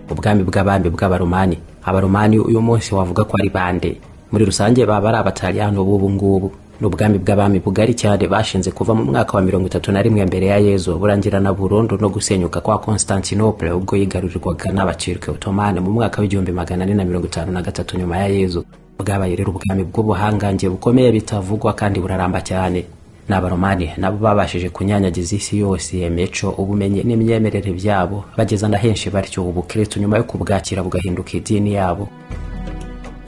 bw'ubwami bw'abami bw'abaromani abaromani uyu munsi wavuga ko ari bande muri rusange baba ari abataliyano b'ubu ngubu ni ubwami bw'abami bugari cyane bashinze kuva mu mwaka wa mirongo itatu na rimwe mbere ya yezu burangira na burundu no gusenyuka kwa constantinople ubwo yigarurirwaga n'abakirwe otomani mu mwaka w'igihumbi magana ane na mirongo itanu na gatatu nyuma ya yezu bwabaye rero ubwami bw'ubuhangange bukomeye bitavugwa kandi buraramba cyane n'abaromani nabo babashije kunyanyagiza isi yose imico ubumenyi n'imyemerere byabo bageza na henshi batyo ubukristo nyuma yo kubwakira bugahinduka idini yabo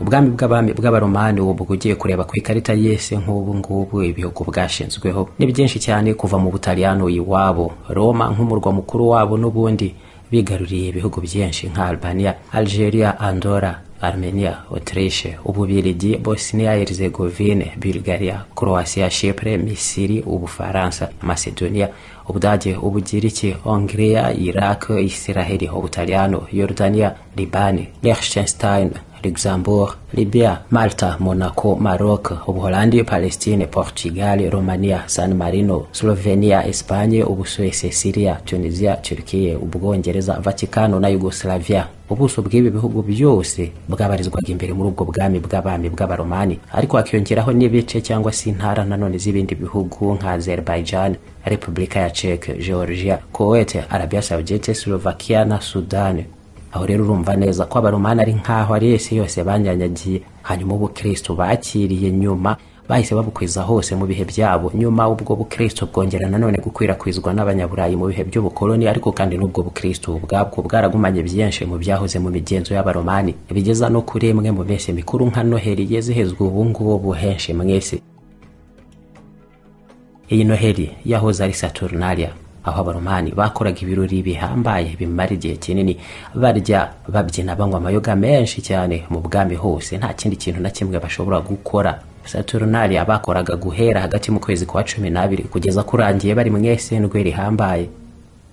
ubwami bw'abami bw'abaromani ubu ugiye kureba ku ikarita y'isi nk'ubu ngubu ibihugu bwashinzweho ni byinshi cyane kuva mu butaliyano iwabo roma nk'umurwa mukuru wabo n'ubundi bigaruriye ibihugu byinshi nka albania algeria andora armenia autriche ububirigi bosnia herzegovine bulgaria croatia chipre misiri ubufaransa macedonia ubudage ubugiriki hongria iraq israheli ubutaliyano yordania libani liechtenstein luxembourg libya malta monaco maroc ubuholandi palestine portugal romania san marino slovenia espanye ubusuwese syria tunisia turkiye ubwongereza vaticano na yugoslavia ubuso bw'ibi bihugu byose bwabarizwaga imbere muri ubwo bwami bw'abami bw'abaromani ariko hakiyongeraho n'ibice cyangwa se intara nanone z'ibindi bihugu nka azerbaijan repubulika ya czech georgia kuwait arabia saudite slovakia na sudani aho rero urumva neza ko abaromani ari nk'aho ari isi yose banyanyagiye hanyuma ubukristo bakiriye nyuma bahise babukwiza hose mu bihe byabo nyuma ubwo bukristo bwongera nanone gukwirakwizwa n'abanyaburayi mu bihe by'ubukoloni ariko kandi n'ubwo bukristo ubwabwo bwaragumanye byinshi mu byahoze mu migenzo y'abaromani bigeza no kuri imwe mu minsi mikuru nka noheli yizihizwa ubu ngubu henshi mwese iyi noheli yahoze ari saturnalia aho abaromani bakoraga ibirori bihambaye bimara igihe kinini barya babyina banywa amayoga menshi cyane mu bwami hose nta kindi kintu na kimwe bashobora gukora saturnali bakoraga guhera hagati mu kwezi kwa cumi n'abiri kugeza kurangiye bari mu ndwi rihambaye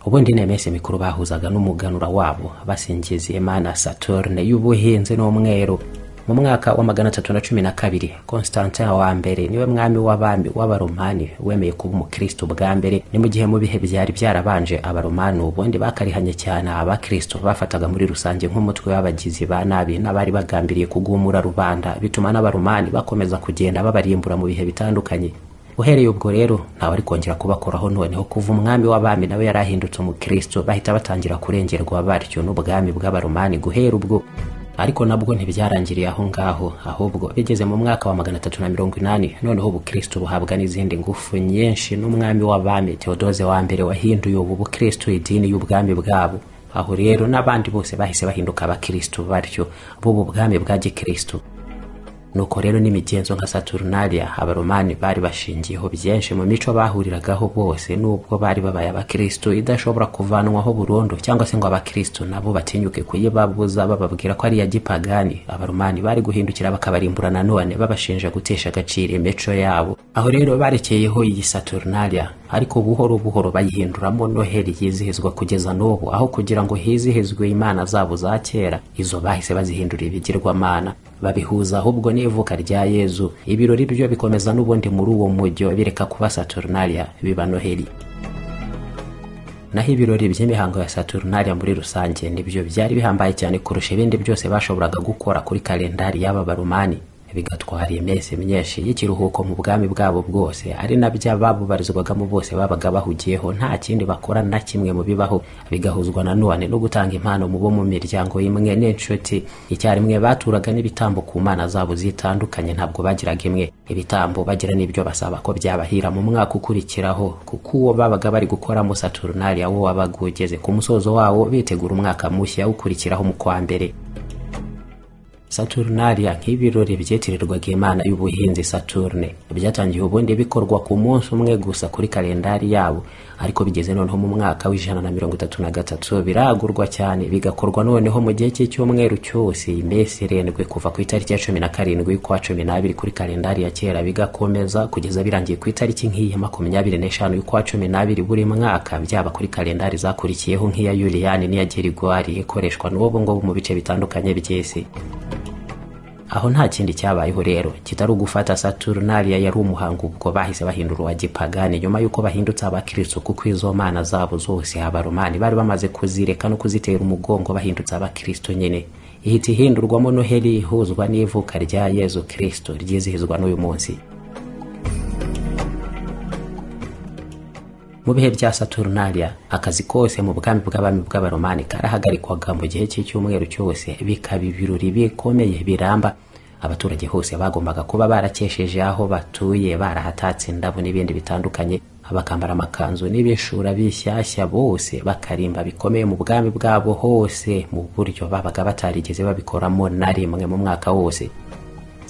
ubundi ni iminsi mikuru bahuzaga n'umuganura wabo basingiza imana saturne y'ubuhinzi n'umweru mu mwaka wa magana atatu na cumi na kabiri constantin wa mbere niwe mwami w'abami w'abaromani wemeye kuba umukristo bwa mbere ni mu gihe mu bihe byari byarabanje abaromani ubundi bakarihanye cyane abakristo bafataga muri rusange nk'umutwe w'abagizi ba nabi n'abari bagambiriye kugumura rubanda bituma n'abaromani bakomeza kugenda babarimbura mu bihe bitandukanye uhereye ubwo rero ntawe ari kongera kubakoraho noneho kuva umwami w'abami nawe yari ahindutse umukristo bahita batangira kurengerwa batyo n'ubwami bw'abaromani guhera ubwo ariko nabwo ntibyarangiriye aho ngaho ahubwo bigeze mu mwaka wa magana atatu na mirongo inani noneho ubukristo buhabwa n'izindi ngufu nyinshi n'umwami w'abami teodose wa mbere wahinduye ubu bukristo idini y'ubwami bwabo aho rero n'abandi bose bahise bahinduka abakristo batyo b'ubu bwami bwa gikristo nuko rero n'imigenzo nka saturnalia abaromani bari bashingiyeho byinshi mu mico bahuriragaho bose n'ubwo bari babaye abakristo idashobora kuvanwaho burundu cyangwa se ngo abakristo nabo batinyuke kuyibabuza bababwira ko ari iya gipagani abaromani bari guhindukira bakabarimbura nanone babashinja gutesha agaciro imico yabo aho rero barekeyeho iyi saturnalia ariko buhoro buhoro bayihinduramo noheli yizihizwa kugeza n'ubu aho kugira ngo hizihizwe imana zabo za kera izo bahise bazihindura ibigirwamana babihuza ahubwo n'ivuka rya yezu ibirori byo bikomeza n'ubundi muri uwo mujyo bireka kuba saturnalia biba noheli naho ibirori by'imihango ya saturnalia muri rusange nibyo byari bihambaye cyane kurusha ibindi byose bashoboraga gukora kuri kalendari y'aba barumani bigatwara iminsi myinshi y'ikiruhuko mu bwami bwabo bwose ari nabyo ababubarizwagamo bose babaga bahugiyeho nta kindi bakora na kimwe mu bibaho bigahuzwa nanone no gutanga impano mu bo mu miryango imwe n'inshuti icyarimwe baturaga n'ibitambo ku mana zabo zitandukanye ntabwo bagiraga imwe ibitambo bagira n'ibyo basaba ko byabahira mu mwaka ukurikiraho kuko uwo babaga bari gukoramo saturnalia wo wabaga ugeze ku musozo wawo bitegura umwaka mushya ukurikiraho mu kwa mbere saturnalia nk'ibirori byitirirwaga imana y'ubuhinzi saturne byatangiye ubundi bikorwa ku munsi umwe gusa kuri kalendari yabo ariko bigeze noneho mu mwaka w'ijana na mirongo itatu na gatatu biragurwa cyane bigakorwa noneho mu gihe cy'icyumweru cyose iminsi irindwi kuva ku itariki ya cumi na karindwi kwa cumi n'abiri kuri kalendari ya kera bigakomeza kugeza birangiye ku itariki nk'iyi makumyabiri n'eshanu y'ukwa cumi n'abiri buri mwaka byaba kuri kalendari zakurikiyeho nk'iya yuliyani n'iya gerigwari ikoreshwa n'ubu ngubu mu bice bitandukanye by'isi aho nta kindi cyabayeho rero kitari ugufata saturnaliya yari umuhango ubwo bahise bahindura uwa gipagani nyuma y'uko bahindutse abakristo kuko izo mana zabo zose abaromani bari bamaze kuzireka no kuzitera umugongo bahindutse abakristo nyine ihita ihindurwamo noheli ihuzwa n'ivuka rya yezu kristo ryizihizwa n'uyu munsi mu bihe bya saturnaliya akazi kose mu bwami bw'abami bw'abaromani karahagarikwaga mu gihe cy'icyumweru cyose bikaba ibirori bikomeye biramba abaturage hose bagombaga kuba barakesheje aho batuye barahatatse indabo n'ibindi bitandukanye bakambara amakanzu n'ibishura bishyashya bose bakarimba bikomeye mu bwami bwabo hose mu buryo babaga batarigeze babikoramo na rimwe mu mwaka wose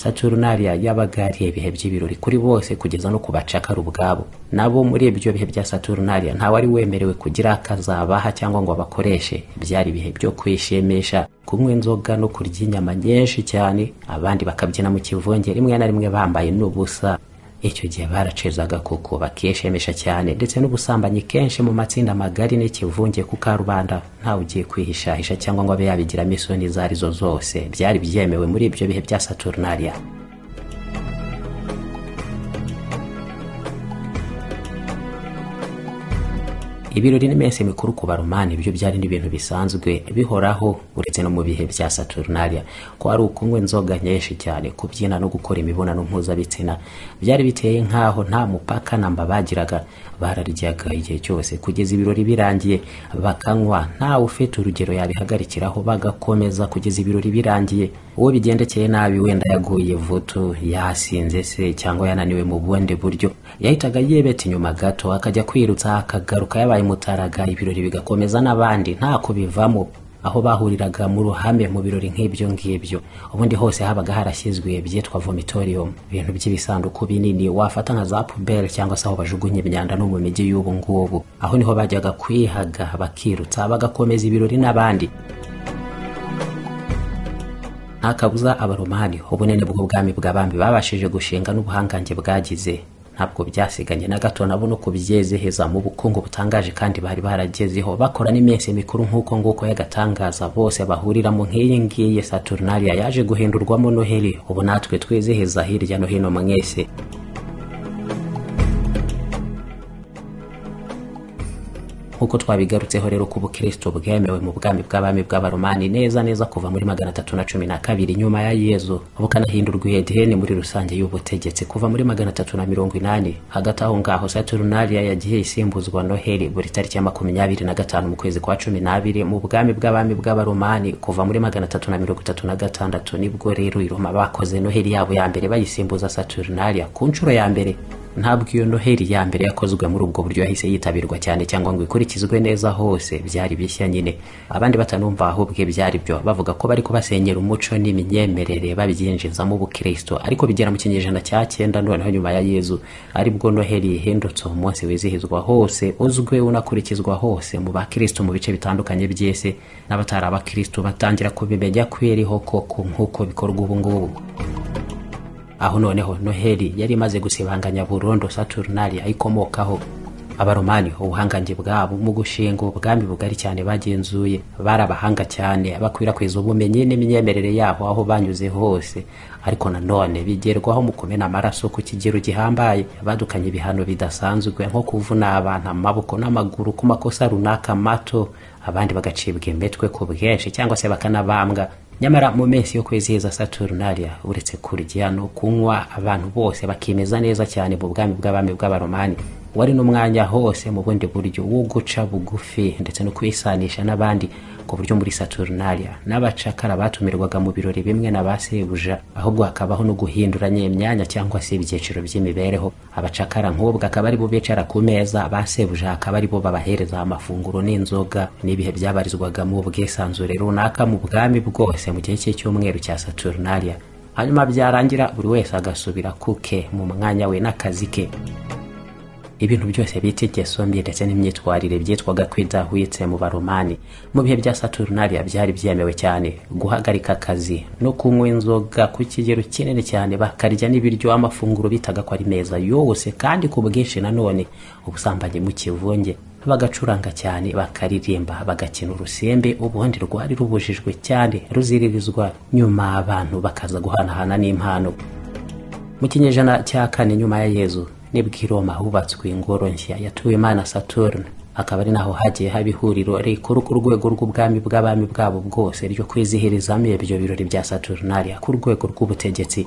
saturnaliya yabaga ari ibihe by'ibirori kuri bose kugeza no ku bacakara ubwabo nabo muri ibyo bihe bya saturnaliya nta wari wemerewe kugira akazabaha cyangwa ngo abakoreshe byari ibihe byo kwishimisha kunywa inzoga no kurya inyama nyinshi cyane abandi bakabyina mu kivunge rimwe na rimwe bambaye n'ubusa icyo gihe baracezaga kuko bakishimisha cyane ndetse n'ubusambanyi kenshi mu matsinda magari n'ikivunge ku karubanda ugiye kwihishahisha cyangwa ngo abe yabigiramo isoni izo ari zo zose byari byemewe muri ibyo bihe bya saturnaliya ibirori n'iminsi mikuru ku baromani byo byari n'ibintu bisanzwe bihoraho uretse no mu bihe bya saturnaliya ko ari ukunywa inzoga nyinshi cyane kubyina no gukora imibonano mpuzabitsina byari biteye nk'aho nta mupaka namba bagiraga bararyaga igihe cyose kugeza ibirori birangiye bakanywa ntawe ufite urugero yabihagarikiraho bagakomeza kugeza ibirori birangiye uwo bigendekeye nabi wenda yaguye vutu yasinze se cyangwa yananiwe mu bundi buryo yahitaga yibeta inyuma gato akajya kwirutsa akagaruka yabaye mutaraga ibirori bigakomeza n'abandi ntako bivamo aho bahuriraga mu ruhame mu birori nk'ibyo ngibyo ubundi hose habaga harashyizwe byitwa vomitorium ibintu by'ibisanduku binini wafata nka za puberi cyangwa se aho bajugunya imyanda no mu mijyi y'ubu ngubu aho niho bajyaga kwihaga bakirutsa bagakomeza ibirori n'abandi nta kabuza abaromani ubunini bw'ubwami bw'abami babashije gushinga n'ubuhangange bwagize ntabwo byasiganye na gato nabo no kubyezeheza mu bukungu butangaje kandi bari baragezeho bakora n'iminsi mikuru nk'uko nguko y'agatangaza bose bahuriramo nk'iyi ngiyi saturnaliya yaje guhindurwamo noheli ubu natwe twiziheza hirya no hino mwese nk'uko twabigarutseho rero ko ubukristo bwemewe mu bwami bw'abami bw'abaromani neza neza kuva muri magana atatu na cumi na kabiri nyuma ya yezu bukanahindurwa ideni muri rusange y'ubutegetsi kuva muri magana atatu na mirongo inani hagati aho ngaho saturnaliya yagiye isimbuzwa noheli buri tariki ya makumyabiri na gatanu mu kwezi kwa cumi n'abiri mu bwami bw'abami bw'abaromani kuva muri magana atatu na mirongo itatu na gatandatu nibwo rero iroma bakoze noheli yabo ya mbere bayisimbuza saturnaliya ku nshuro ya mbere ntabwo iyo noheli ya mbere yakozwe muri ubwo buryo yahise yitabirwa cyane cyangwa ngo ikurikizwe neza hose byari bishya nyine abandi batanumva ahubwe byari byo bavuga ko bari kubasenyera umuco n'imyemerere babyinjizamo ubukristo ariko bigera mu kinyejana cya cyenda noneho nyuma ya yezu aribwo noheli yihindutse umunsi wizihizwa hose uzwi unakurikizwa hose mu bakristo mu bice bitandukanye by'isi n'abatari abakristo batangira kubimenya ko iriho koko nk'uko bikorwa ubu ngubu aho noneho noheli yari imaze gusibanganya burundu saturnaliya ikomokaho abaromani ubuhangange bwabo mu gushinga ubwami bugari cyane bagenzuye bari abahanga cyane bakwirakwiza ubumenyi n'imyemerere yabo aho banyuze hose ariko nanone bigerwaho mu kumena amaraso ku kigero gihambaye badukanye ibihano bidasanzwe nko kuvuna abantu amaboko n'amaguru ku makosa runaka mato abandi bagacibwa imitwe ku bwinshi cyangwa se bakanabambwa nyamara mu minsi yo kwizihiza saturnaliya uretse kurya no kunywa abantu bose bakimeza neza cyane mu bwami bw'abami bw'abaromani wari n'umwanya hose mu bundi buryo wo guca bugufi ndetse no kwisanisha n'abandi ku buryo muri saturnaliya n'abacakara batumirwaga mu birori bimwe na ba sebuja ahubwo hakabaho no guhinduranya imyanya cyangwa se ibyiciro by'imibereho abacakara nk'ubwo akaba ari bo bicara ku meza ba sebuja akaba ari bo babahereza amafunguro n'inzoga n'ibihe byabarizwagamo ubwisanzure runaka mu bwami bwose mu gihe cy'icyumweru cya saturnaliya hanyuma byarangira buri wese agasubira kuke mu mwanya we n'akazi ke ibintu byose bita ingeso mbi ndetse n'imyitwarire byitwaga kwidahwitse mu baromani mu bihe bya saturnaliya byari byemewe cyane guhagarika akazi no kunywa inzoga ku kigero kinini cyane bakarya n'ibiryo amafunguro bitaga ko ari meza yose kandi ku bwinshi nanone ubusambanyi mu kivunge bagacuranga cyane bakaririmba bagakina urusembe ubundi rwari rubujijwe cyane ruziririzwa nyuma abantu bakaza guhanahana n'impano mu kinyejana cya kane nyuma ya yezu nibwo i roma hubatswe ingoro nshya yatuwe imana saturne akaba ari naho hagiye haba ihuriro rikuru ku rwego rw'ubwami bw'abami bwabo bwose ryo kwizihirizamo ibyo birori bya saturnariya ku rwego rw'ubutegetsi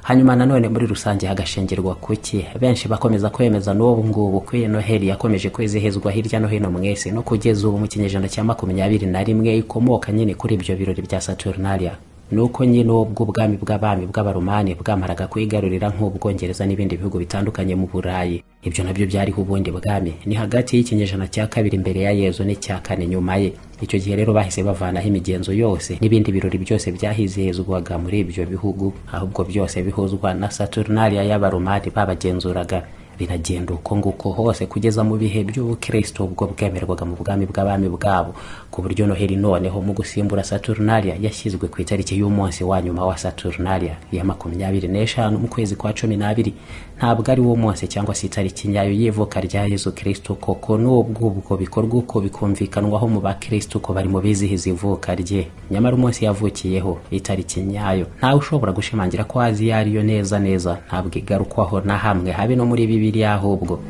hanyuma nanone muri rusange hagashingirwa kuki benshi bakomeza kwemeza n'ubu ngubu ko iyo noheli yakomeje kwizihizwa hirya no hino mwese no kugeza ubu mu kinyejana cya makumyabiri na rimwe ikomoka nyine kuri ibyo birori bya saturnalia nuko nyine ubwo ubwami bw'abami bw'abaromani bwamaraga kwigarurira nk'ubwongereza n'ibindi bihugu bitandukanye mu burayi ibyo nabyo byariho ubundi bwami ni hagati y'ikinyejana cya kabiri imbere ya yezu n'icya kane nyuma ye icyo gihe rero bahise bavanaho imigenzo yose n'ibindi birori byose byahizihizwaga muri ibyo bihugu ahubwo byose bihuzwa na saturnaliya y'abaromani babagenzuraga biragenda uko nguko hose kugeza mu bihe by'ubukristo ubwo bwemerwaga mu bwami bw'abami bwabo ku buryo noheli noneho mu gusimbura saturnalia yashyizwe ku itariki y'umunsi wa nyuma wa saturnalia ya makumyabiri n'eshanu mu kwezi kwa cumi n'abiri ntabwo ari wo munsi cyangwa se itariki nyayo y'ivuka rya yezu kristo koko n'ubwo ubwo bikorwa uko bikumvikanwaho mu bakristo ko bari mu bizihiza ivuka rye nyamara umunsi yavukiyeho itariki nyayo ntawe ushobora gushimangira ko azi iyo ariyo neza neza ntabwo igarukwaho na hamwe habe no muri bibi bibiliya ahubwo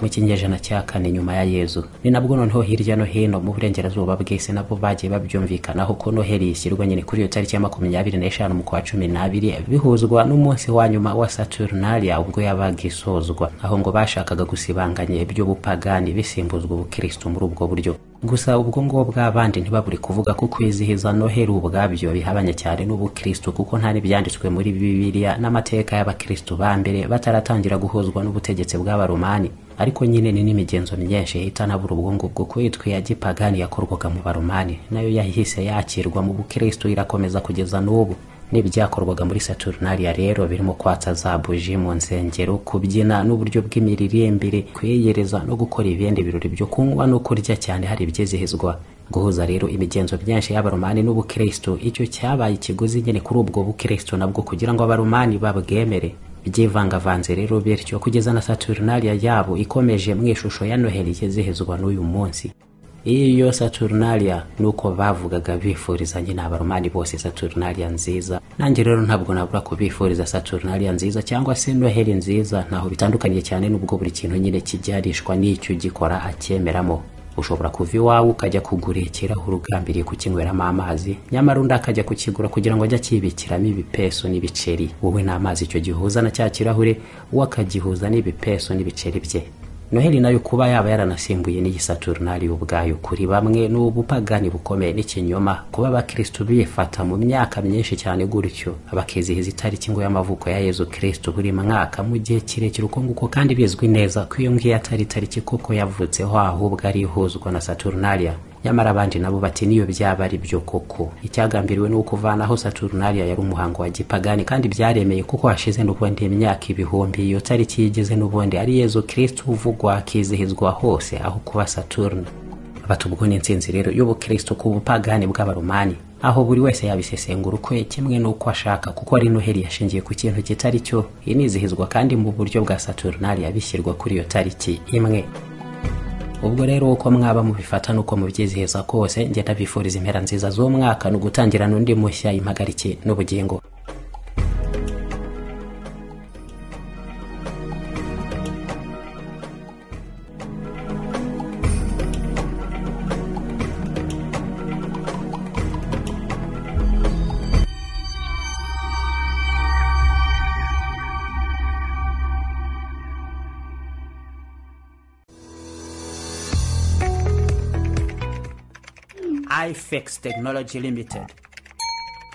mu kinyejana cya kane nyuma ya yezu ni nabwo noneho hirya no hino mu burengerazuba bw'isi nabo bagiye babyumvikanaho ko noheli ishyirwa nyine kuri iyo tariki ya makumyabiri n'eshanu mu kwa cumi n'abiri bihuzwa n'umunsi wa nyuma wa saturnalia ubwo yabaga isozwa aho ngo bashakaga gusibanganya iby'ubupagani bisimbuzwa ubukristo muri ubwo buryo gusa ubwo ngubwo abandi ntibaburi kuvuga ko kwizihiza noheli ubwabyo bihabanye cyane n'ubukristo kuko nta n'ibyanditswe muri bibiliya n'amateka y'abakristo ba mbere bataratangira guhuzwa n'ubutegetsi bw'abaromani ariko nyine ni n'imigenzo myinshi itanabura ubwo ngubwo kwitwa iya gipagani yakorwaga mu baromani nayo yahise yakirwa mu bukristo irakomeza kugeza n'ubu n'ibyakorwaga muri saturnaliya rero birimo kwatsa za buji mu nsengero kubyina n'uburyo bw'imiririmbire kwiyereza no gukora ibindi birori byo kunywa no kurya cyane hari ibyizihizwa guhuza rero imigenzo myinshi y'abaromani n'ubukristo icyo cyabaye ikiguzi nyine kuri ubwo bukristo nabwo kugira ngo abaromani babwemere byivangavanze rero bityo kugeza na saturnaliya yabo ikomeje mu ishusho ya noheli ikizihizwa n'uyu munsi iyo saturnalia nuko bavugaga bifuriza nyine abaromani bose saturnalia nziza nanjye rero ntabwo nabura kubifuriza saturnalia nziza cyangwa se noheli nziza ntaho bitandukaniye cyane n'ubwo buri kintu nyine kijyarishwa n'icyo ugikora acyemeramo ushobora kuva iwawe ukajya kugura ikiraho urugambiriye kukinyweramo amazi nyamara undi akajya kukigura kugira ngo ajye akibikiramo ibipeso n'ibiceri wowe n'amazi icyo gihuza na cya kirahure we akagihuza n'ibipeso n'ibiceri bye noheli nayo kuba yaba yaranasimbuye n'iyi saturnali ubwayo kuri bamwe ni ubupagani bukomeye n'ikinyoma kuba abakristo bifata mu myaka myinshi cyane gutyo bakizihiza itariki ngo y'amavuko ya yezu kristo buri mwaka mu gihe kirekire uko nguko kandi bizwi neza ko iyo ngiyo atari itariki kuko yavutseho ahubwo ari ihuzwa na saturnalia nyamara abandi nabo bati niyo byaba ari byo koko icyagambiriwe ni ukuvanaho saturnaliya yari umuhango wa gipagani kandi byaremeye kuko hashize n'ubundi imyaka ibihumbi iyo tariki yigeze n'ubundi ari yezu kristo uvugwa akizihizwa hose aho kuba saturne batubwo n'insinzi rero y'ubukristo ku bupagani bw'abaromani aho buri wese yabisesengura ukwe kimwe n'uko ashaka kuko ari noheli yashingiye ku kintu kitari cyo inizihizwa kandi mu buryo bwa saturnaliya bishyirwa kuri iyo tariki imwe ubwo rero uko mwaba mubifata nuko mubyizihiza kose njye ndabifuriza impera nziza z'umwaka ni ugutangirana undi mushya impagarike n'ubugingo ifex technology limited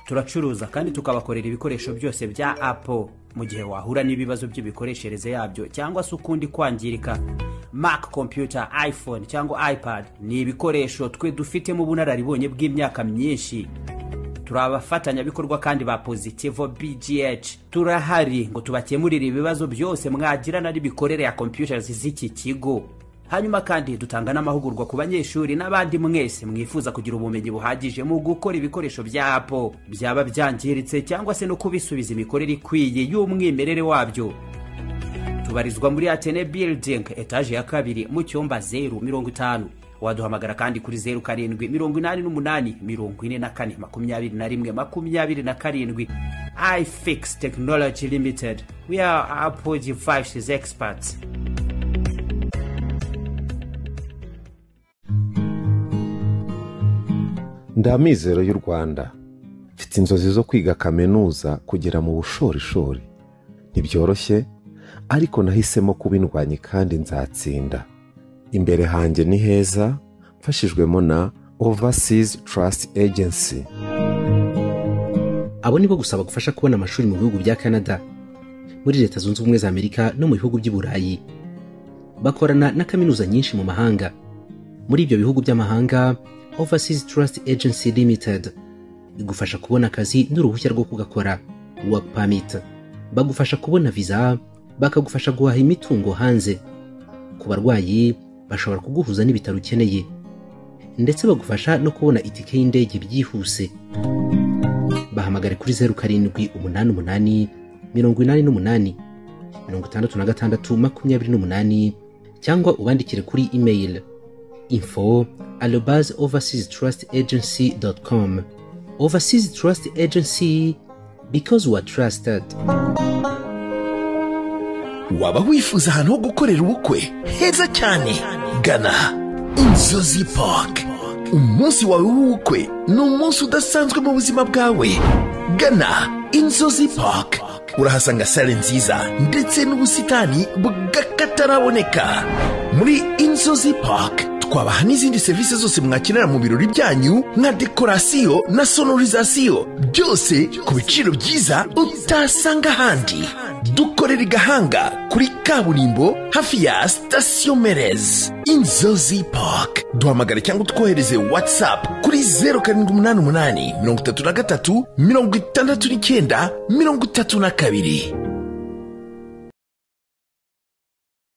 turacuruza kandi tukabakorera ibikoresho byose bya apple mu gihe wahura n'ibibazo by'imikoreshereze yabyo cyangwa se ukundi kwangirika mac computer iphone cyangwa ipad ni ibikoresho twe dufitemo ubunararibonye bw'imyaka myinshi turi abafatanyabikorwa kandi ba positivo bgh turahari ngo tubakemurire ibibazo byose mwagirana n'imikorere ya computers z'iki kigo hanyuma kandi dutanga n'amahugurwa ku banyeshuri n'abandi mwese mwifuza kugira ubumenyi buhagije mu gukora ibikoresho bya apo byaba byangiritse cyangwa se no kubisubiza imikorere ikwiye y'umwimerere wabyo tubarizwa muri atene building etaje ya kabiri mu cyumba zeru mirongo itanu waduhamagara kandi kuri zeru karindwi mirongo inani n'umunani mirongo ine na kane makumyabiri na rimwe makumyabiri na karindwi ifix technology limited we are apple devices experts ndi amizero y'u rwanda mfite inzozi zo kwiga kaminuza kugera mu bushorishori ntibyoroshye ariko nahisemo kuba indwanyi kandi nzatsinda imbere hanjye ni heza mfashijwemo na overseas trust agency abo nibo gusaba gufasha kubona amashuri mu bihugu bya canada muri leta zunze ubumwe za amerika no mu bihugu by'i burayi bakorana na kaminuza nyinshi mu mahanga muri ibyo bihugu by'amahanga overseas trust agency limited igufasha kubona akazi n'uruhushya rwo kugakora work permit bagufasha kubona visa bakagufasha guhaha imitungo hanze ku barwayi bashobora kuguhuza n'ibitaro ukeneye ndetse bagufasha no kubona itike y'indege byihuse bahamagare kuri zeru karindwi umunani umunani mirongo inani n'umunani mirongo itandatu na gatandatu makumyabiri n'umunani cyangwa ubandikire kuri email info arobase overseas trust agency dot com overseas trust agency because we are trusted waba wifuza ahantu ho gukorera ubukwe heza cyane gana inzozi pake umunsi wawe w'ubukwe ni umunsi udasanzwe mu buzima bwawe gana inzozi pake urahasanga sale nziza ndetse n'ubusitani bw'akataraboneka muri inzozi pake twabaha n'izindi serivisi zose mwakenera mu birori byanyu nka dekorasiyo na sonorizasiyo byose ku biciro byiza utasanga ahandi dukorera i gahanga kuri kaburimbo hafi ya sitasiyo merez inzozi park duhamagare cyangwa utwohereze watsapu kuri zeru karindwi umunani umunani mirongo itatu na gatatu mirongo itandatu n'icyenda mirongo itatu na kabiri